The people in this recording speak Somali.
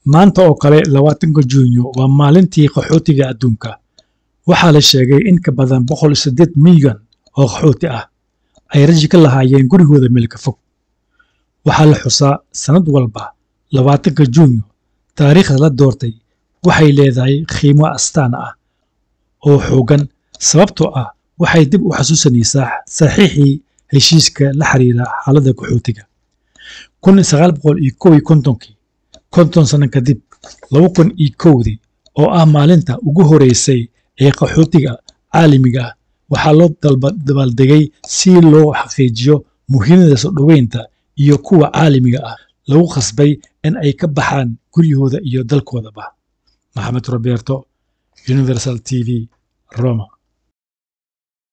maanta oo kale labaatanka juunyo waa maalintii qaxootiga adduunka waxaa la sheegay in ka badan boqol siddeed milyan oo qaxooti ah ay raji ka lahaayeen gurigooda meelka fog waxaa la xusaa sannad walba labaatanka juunyo taariikhda la doortay waxay leedahay qiimo astaan ah oo xooggan sababtoo ah waxay dib u xasuusanaysaa saxiixii heshiiska la xiriira xaaladda qaxootiga kun sagaal boqol iyo kow iyo kontonkii konton sanno kadib laba kun iyo kowdii oo ah maalinta ugu horeysay ee qaxootiga caalamiga ah waxaa loo dabaaldegay si loo xaqiijiyo muhiimada soo dhoweynta iyo kuwa caalamiga ah lagu khasbay in ay ka baxaan guryahooda iyo dalkoodaba maxamed roberto universal t v roma